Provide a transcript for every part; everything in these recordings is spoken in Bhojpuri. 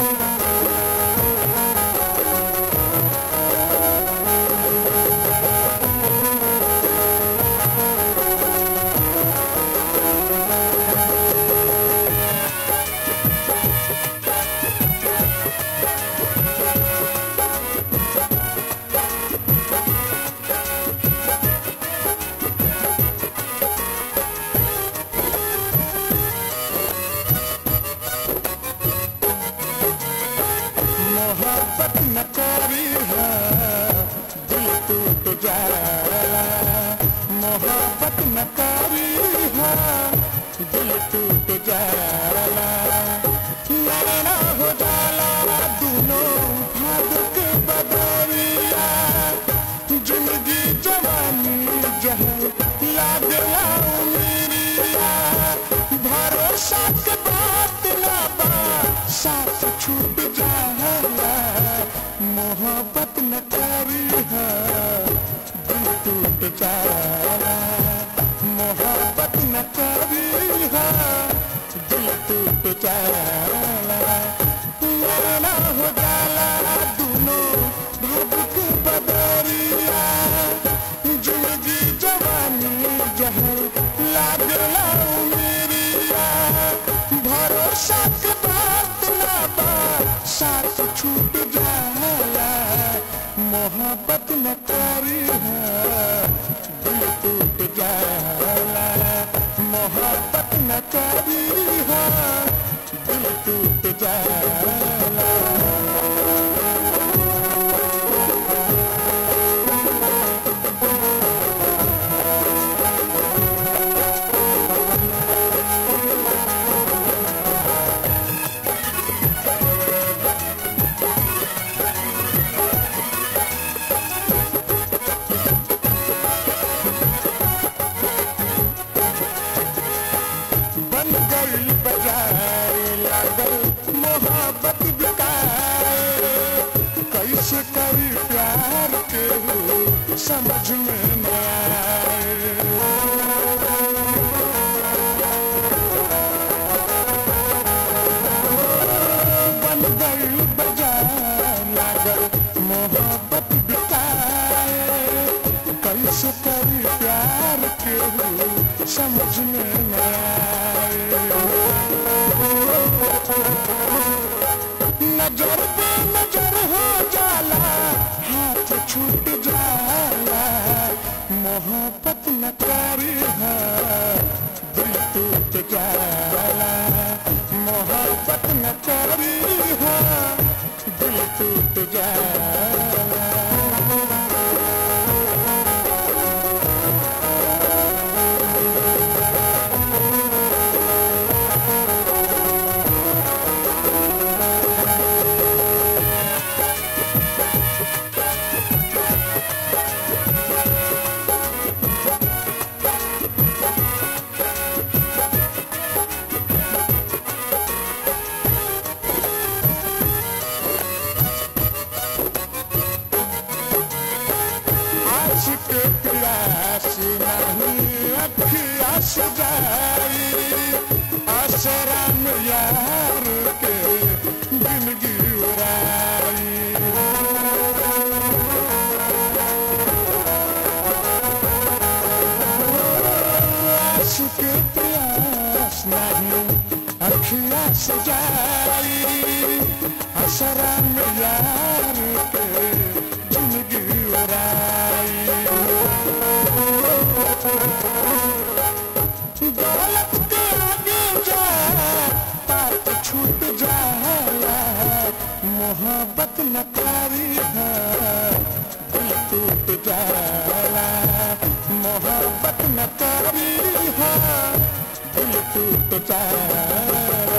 मोहब्बत न करी है दिल टूट जाला मोहब्बत न करी है दिल टूट जाला नैना हो जाला दोनों भाग के बदरिया जिंदगी जवानी जहाँ लागला उमिरिया भरोसा के बात ना बा साथ छूट जाला मोहब्बत न करी है दिल टूट जाला मोहब्बत न करी है दिल टूट जाला लड़ना हो जाला दोनों भाग के बदरिया जिंदगी जवानी जहर लागला उमिरिया भरोसा के बात ना बा साथ छूट जाला मोहब्बत न करी है दिल टूट जाला मोहब्बत न करी है दिल टूट जाला बन गई बजाए लागल मोहब्बत बिकाए कैसे करी प्यार के हो समझ में न आए बन गई बजाए लागल मोहब्बत बिकाए कैसे करी प्यार के हो समझ में न आए नजर पे नजर हो जाला हाथ छूट जाला मोहब्बत न करी है दिल टूट जाला मोहब्बत न करी है दिल टूट जाला आशिक प्यास नहीं अखिया सजाई आसराम यार के जिंदगी उड़ाई आशिक प्यास नहीं अखिया सजाई आसराम यार के जिंदगी उड़ाई दौलत के आगे जा पात छूट जाला मोहब्बत न करी है दिल टूट जाला मोहब्बत न करी है दिल टूट जाला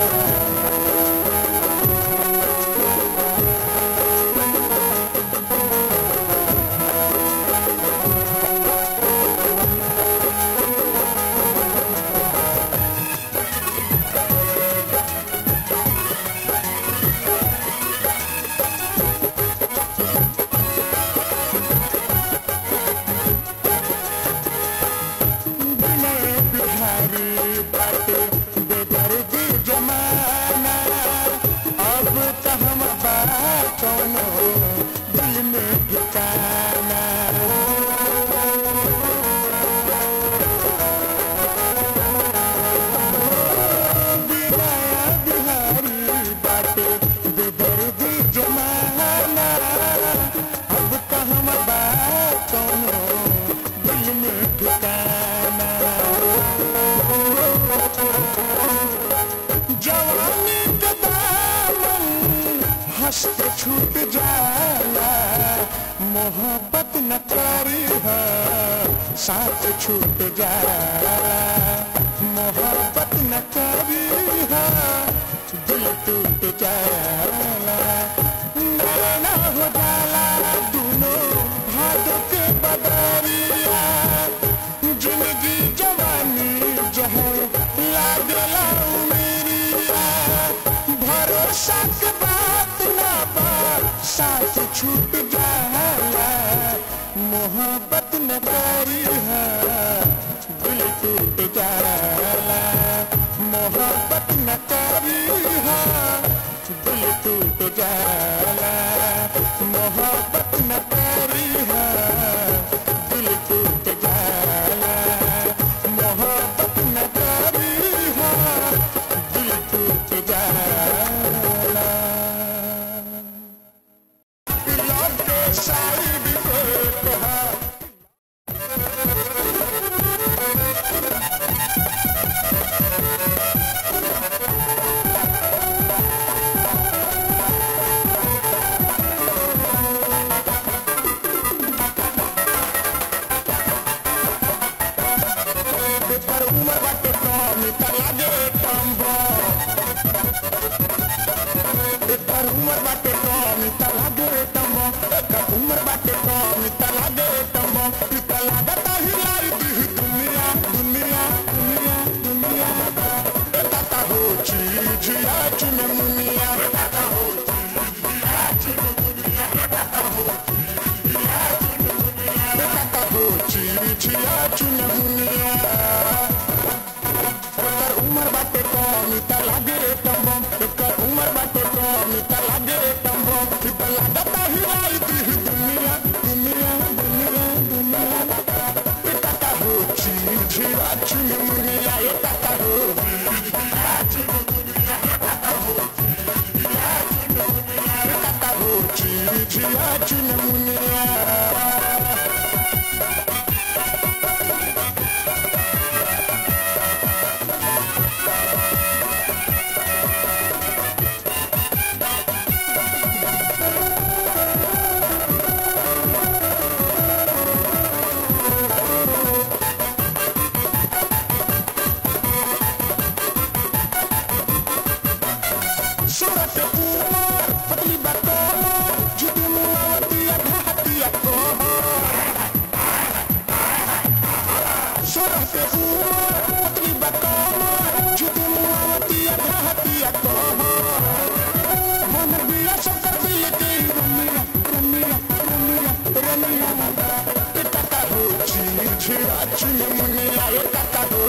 बिना बिहारी बाटे बेदर्द जमाई मस्त छूट जाला मोहब्बत न करी है साथ छूट जाला मोहब्बत न करी है दिल टूट जाला नैना हो जाला दोनों भादों के बदरिया जिंदगी जवानी जहर लागला उमेरिया भरोसा के बात ना बा साथ छूट जाला मोहब्बत न करी है दिल टूट जाला मोहब्बत न करी है दिल टूट जाला मोहब्बत न करी है दिल टूट जाला मोहब्बत न करी है दिल टूट जाला लव के साइड इफेक्ट है पर उमर बाटे कम त लागे टम्बो पर उमर बाटे कम त लागे टम्बो एकर उमर बाटे कम त लागे टम्बो इ त लागता हिलाई दी दुनिया दुनिया दुनिया दुनिया ए ताता हो चीज या चुन मुनिया ए ताता हो ए ताता हो चीज या चुन मुनिया एकर उमर बाटे कम त लागे रे टम्बम एकर उमर बाटे कम त लागे रे टम्बम इ त लागता हिलाई दी दुनिया दुनिया दुनिया दुनिया ए ताता हो चीज या चुन मुनिया ए ताता हो ए ताता हो चीज या चुन मुनिया सूरत कुमार पतली बतौर जुदू मुआवतिया घातिया को सूरत कुमार पतली बतौर जुदू मुआवतिया घातिया को मन बिया शंकर दिल के रमिया रमिया रमिया रमिया इतना हो चीर छिरा चुन मुनिया इतना हो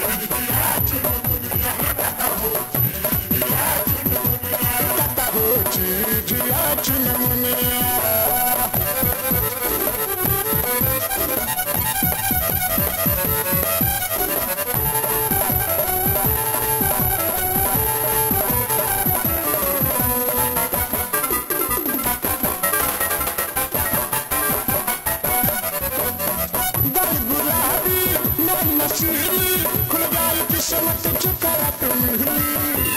इतना हो चीर छिरा चुन मुनिया गाल गुलाबी नैन नशीली खुल गाल किस्मत चुकरा पे मिली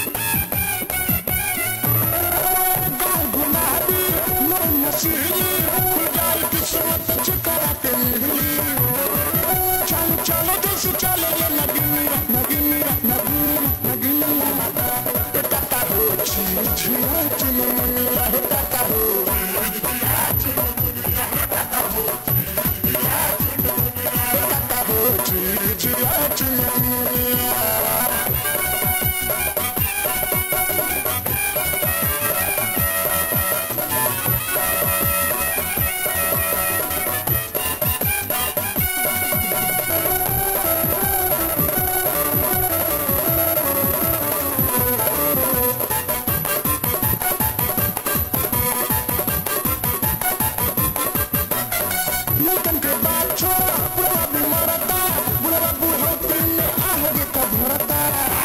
गाल गुलाबी नैन नशीली खुल गाल किस्मत चुकरा पे मिली चलो चलो जैसे चले ये नगिनिया नगिनिया नगिनिया नगिनिया ए ताता हो छी छी चुनमुनिया हे ताता हो ताता हो छी छी चुनमुनिया लड़कन के बात छोड़ा बुढ़वा भी मरता बुढ़वा बुढ़ौती में आहद का भरता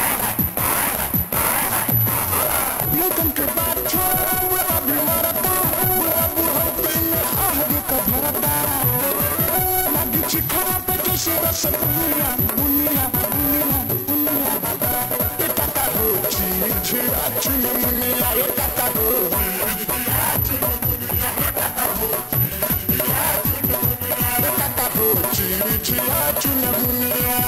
लड़कन के बात छोड़ा बुढ़वा भी मरता बुढ़वा बुढ़ौती में आहद का भरता लगी चिखरा पे जैसे रस बुनिया बुनिया बुनिया बुनिया ये काका हो छी छिरा चुन मुनिया ये काका हो Kata ho chiri chiya chuna munia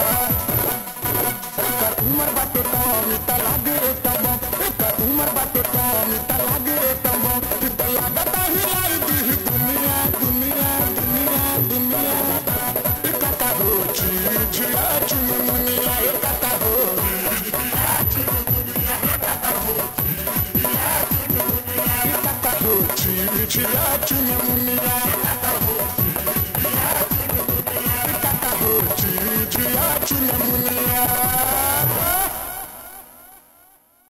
Ka umar bato tom ita lage tabo Ka umar bato tom ita lage tabo Ita lagata hilai di dunia dunia dunia dunia Kata ho chiri chiya chuna munia Kata ho Kata ho chiri chiya chuna munia Kata ho chiri chiya chuna munia